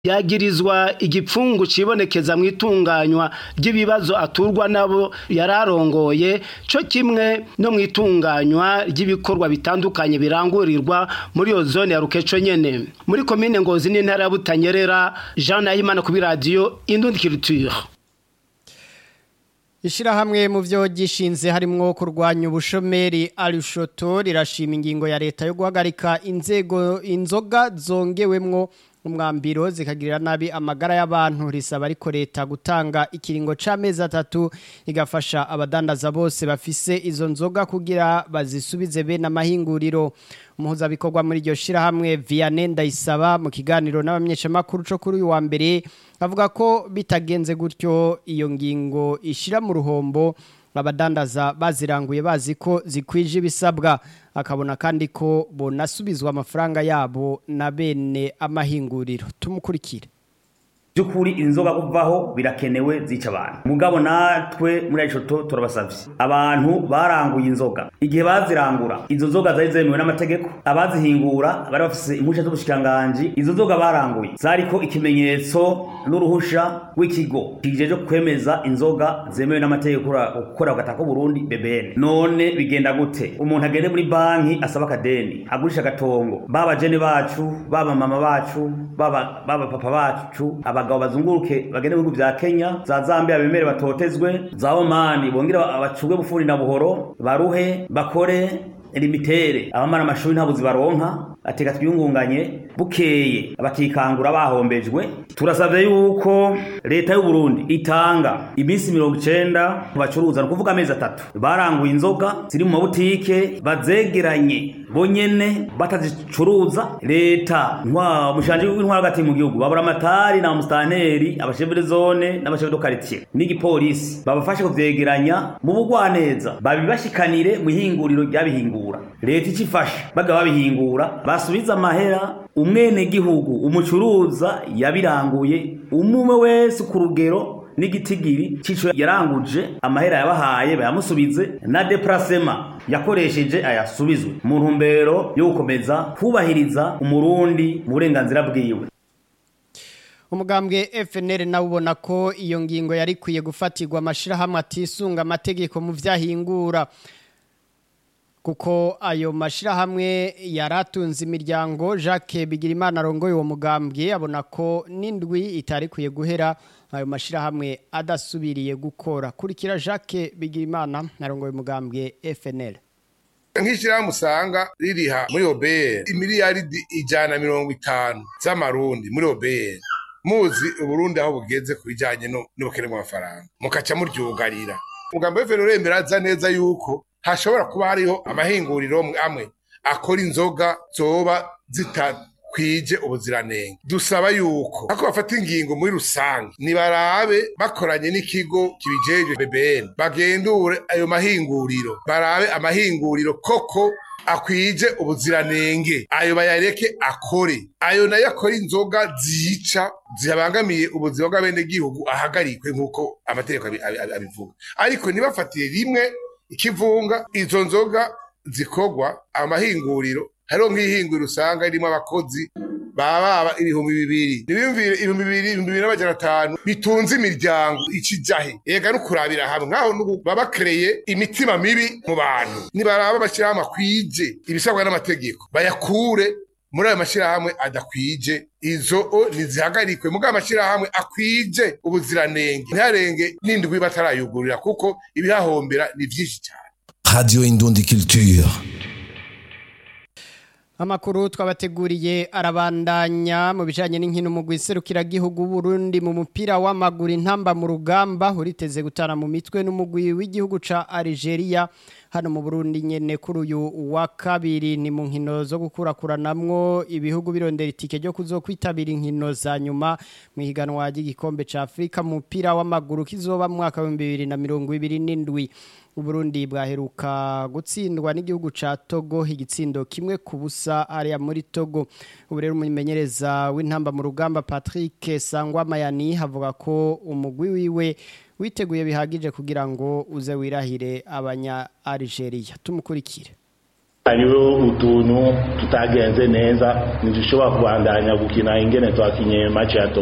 yagirizwa igipfungu cibonekeza mu itunganywa ry'ibibazo aturwa nabo yararongoye co kimwe no mu itunganywa ry'ibikorwa bitandukanye birangurirwa muri iyo zone ya rukeco nyene muri komine ngozi n'intara ya butanyerera jean nahimana kuri radiyo indundi culture Ishirahamwe mu vyo gishinze harimwo kurwanya ubushomeri Arushoto rirashima ingingo ya leta yo guhagarika inzego inzoga zongewemwo umwambiro zikagirira nabi amagara y'abantu risaba ariko leta gutanga ikiringo c'amezi atatu igafasha abadandaza bose bafise izo nzoga kugira bazisubize bene amahinguriro umuhuzabikorwa muri iryo shirahamwe Vianney Ndayisaba mu kiganiro n'abamenyeshamakuru co kuri uyu wa mbere avuga ko bitagenze gutyo iyo ngingo ishira mu ruhombo abadandaza baziranguye bazi ko zikwije ibisabwa akabona kandi ko bonasubizwa amafaranga yabo na bene amahinguriro tumukurikire by'ukuri inzoga kuvaho birakenewe zica abantu mugabo natwe muri arishoto turabasavye abantu baranguye inzoga igihe bazirangura izo nzoga zari zemewe n'amategeko abazihingura bari bafise impusha z'ubushikiranganji izo nzoga baranguye zariko ikimenyetso n'uruhusha rw'ikigo kijeje kwemeza inzoga zemewe n'amategeko gukora ugata ko Burundi BBN none bigenda gute umuntu agende muri banki asaba akadeni agurisha agatongo baba jene bacu baba mama bacu baba baba papa bacu abagabo bazunguruke bagende mu bihugu vya Kenya za Zambia bemere batotezwe za Omani bongera abacubwe bufuri na buhoro baruhe bakore limitere abamara amashuri ntabwo zibaronka ateka twiyungunganye bukeye bakikangura bahombejwe turasabye yuko leta y'u Burundi itanga iminsi mirongo icenda ku bacuruza ni ukuvuga amezi atatu baranguye inzoga ziri mu mabutike bazegeranye bonyene batazicuruza leta ntwa mushanje w'intwara hagati mu gihugu babura amatari na musitanteri abashefere zone n'abashefere do quartier n'igipolisi babafashe kuvyegeranya mu bugwaneza babibashikanire mu ihinguriro ryabihingura leta icifasha baga babihingura basubiza amahera umwene gihugu umucuruza yabiranguye umume wese ku rugero n'igitigiri cico yaranguje amahera yabahaye bayamusubize na deplacement yakoresheje ayasubizwe mu ntumbero yo gukomeza kubahiriza umurundi mu burenganzira bwiwe umugambwe FNL nawe ubona ko iyo ngingo yari kwiye gufatirwa amashirahamwe atisunga amategeko mu vyahingura kuko ayo mashirahamwe yaratunze imiryango Jacques Bigirimana arongoye uwo mugambwe abona ko n'indwi itari kwiye guhera ayo mashirahamwe adasubiriye gukora kurikira Jacques Bigirimana arongoye umugambwe FNL nk'ishyirahamwe usanga ririha muri obr imiliyaridi ijana mirongo itanu z'amarundi muri obr muzi uburundi aho bugeze ku bijyanye n'ubukene bw'amafaranga mukaca muryugarira umugambi w'efuperi uremera aza neza yuko hashobora kuba hariho amahinguriro amwe akora inzoga zoba zitakwije ubuziranenge dusaba yuko ako bafata ingingo muri rusange nibarabe bakoranye n'ikigo kibijeje BBN bagendure ayo mahinguriro barabe amahinguriro koko akwije ubuziranenge ayo bayareke akore ayo nayo akora inzoga zica zibangamiye ubuzima bw'abenegihugu ahagarikwe nk'uko amategeko abivuga ariko ntibafatiye rimwe ikivunga izo nzoga zikorwa amahinguriro hariho nk'ihinguriro usanga ririmo abakozi baba ibihumbi bibiri ntibiyumvire ibihumbi bibiri ibihumbi bibiri n'amajana atanu bitunze imiryango ikijahe ega no kurabira hamwe nk'aho n'ubu baba bakereye imitima mibi mu bantu nibaraba bashyirahamwe akwije ibisabwa n'amategeko bayakure muri ayo mashyirahamwe adakwije izo ntizihagarikwe muri ayo mashyirahamwe akwije ubuziranenge ntiharenge n'indwi batarayugurira kuko ibihahombera ni byinshi cyane Radio Indundi Culture. Amakuru twabateguriye arabandanya mu bijanye n'inkino mu gwiserukira gihugu Burundi mu mupira w'amaguru intamba mu rugamba uriteze gutana mu mitwe n'umugwi w'igihugu ca Algeria hano mu Burundi nyene kuri uyu wa kabiri ni mu nkino zo gukurakuranamwo ibihugu birondera itike ryo kuzokwitabira inkino za nyuma mu higanwa ry'igikombe ca Afrika mu mupira w'amaguru kizoba mu mwaka wa 2027 Uburundi bwaheruka gutsindwa n'igihugu ca Togo igitsindo kimwe ku busa ariya muri Togo ubu rero umumenyereza w'intamba mu rugamba Patrick Sangwa Mayani havuga ko umugwi wiwe witeguye bihagije kugira ngo uze wirahire abanya Algeria tumukurikire hariho utuntu tutagenze neza ntidushobora kubandanya gukina ingene twakinye match ya